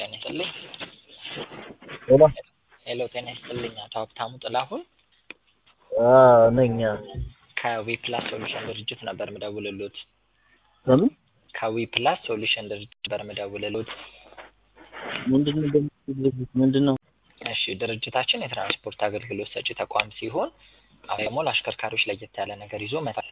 ጤና ይስጥልኝ። ሄሎ ሄሎ ጤና ይስጥልኝ። አቶ ሀብታሙ ጥላሁን ነኝ። ከዊፕላስ ሶሉሽን ድርጅት ነበር ምደውልሎት። በምን ከዊፕላስ ሶሉሽን ድርጅት ነበር ምደውልሎት። ምንድን ነው ድርጅት ምንድን ነው? እሺ ድርጅታችን የትራንስፖርት አገልግሎት ሰጪ ተቋም ሲሆን አሁን ደግሞ ለአሽከርካሪዎች ለየት ያለ ነገር ይዞ መጥቷል።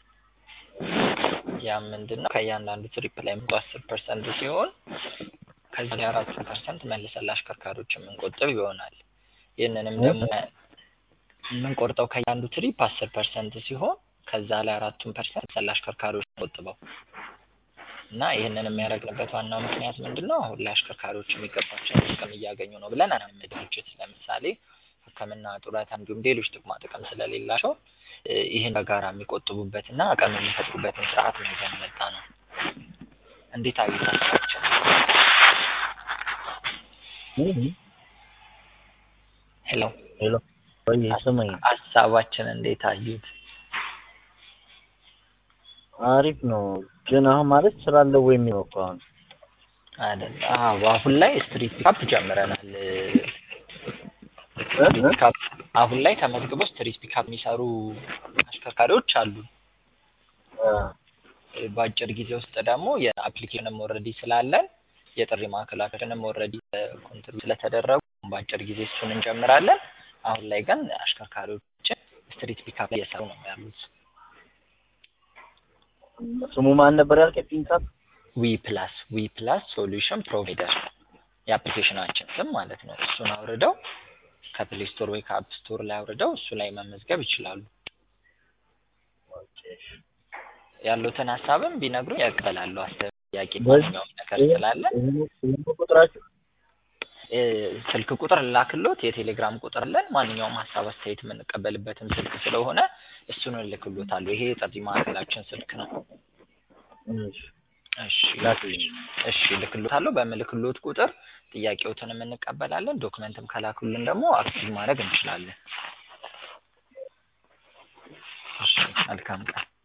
ያም ምንድን ነው ከእያንዳንዱ ትሪፕ ላይ መቶ አስር ፐርሰንት ሲሆን ከዚህ ላይ አራቱን ፐርሰንት መልሰን ለአሽከርካሪዎች የምንቆጥብ ይሆናል። ይህንንም ደግሞ የምንቆርጠው ከእያንዱ ትሪፕ አስር ፐርሰንት ሲሆን ከዛ ላይ አራቱን ፐርሰንት ለአሽከርካሪዎች ቆጥበው እና ይህንን የሚያደርግንበት ዋናው ምክንያት ምንድን ነው? አሁን ላይ አሽከርካሪዎች የሚገባቸውን ጥቅም እያገኙ ነው ብለን አናምን። ድርጅት ለምሳሌ ሕክምና፣ ጡረታ እንዲሁም ሌሎች ጥቅማ ጥቅም ስለሌላቸው ይህን በጋራ የሚቆጥቡበትና አቅም የሚፈጥሩበትን ስርዓት ነው ይዘን የመጣ ነው። እንዴት አዩት ሀሳባችን? ሄሎ ሄሎ ወይ ስማኝ፣ ሀሳባችን እንዴት አዩት? አሪፍ ነው ግን አሁን ማለት ስራ አለው ወይ የሚለው እኮ አሁን አይደል? አዎ አሁን ላይ ስትሪት ፒካፕ ጀምረናል። ስትሪት ፒካፕ አሁን ላይ ተመዝግቦ ስትሪት ፒካፕ የሚሰሩ አሽከርካሪዎች አሉ። በአጭር ጊዜ ውስጥ ደግሞ የአፕሊኬሽንም ኦልሬዲ ስላለን የጥሪ ማዕከላችንም ኦልሬዲ ኮንትሪቢዩት ስለተደረጉ በአጭር ጊዜ እሱን እንጀምራለን። አሁን ላይ ግን አሽከርካሪዎችን ስትሪት ፒካፕ ላይ እየሰሩ ነው ያሉት። ስሙ ማን ነበር ያልከኝ? ፒንካፕ ዊ ፕላስ ዊ ፕላስ ሶሉሽን ፕሮቫይደር የአፕሊኬሽናችን ስም ማለት ነው። እሱን አውርደው ከፕሌይ ስቶር ወይ ከአፕ ስቶር ላይ አውርደው እሱ ላይ መመዝገብ ይችላሉ። ያሉትን ሀሳብም ቢነግሩኝ ያቀላለሁ። አስተያየት፣ ጥያቄ፣ ማንኛውም ነገር ስላለን ቁጥራችሁ ስልክ ቁጥር ላክሎት፣ የቴሌግራም ቁጥር አለን። ማንኛውም ሀሳብ አስተያየት የምንቀበልበትም ስልክ ስለሆነ እሱን እልክሎታለሁ። ይሄ የጥሪ ማዕከላችን ስልክ ነው። እሺ ላክልኝ። እሺ እልክሎታለሁ። በምልክሎት ቁጥር ጥያቄዎትንም እንቀበላለን። ዶክመንትም ከላኩልን ደግሞ አክቲቭ ማድረግ እንችላለን። እሺ መልካም ቀን።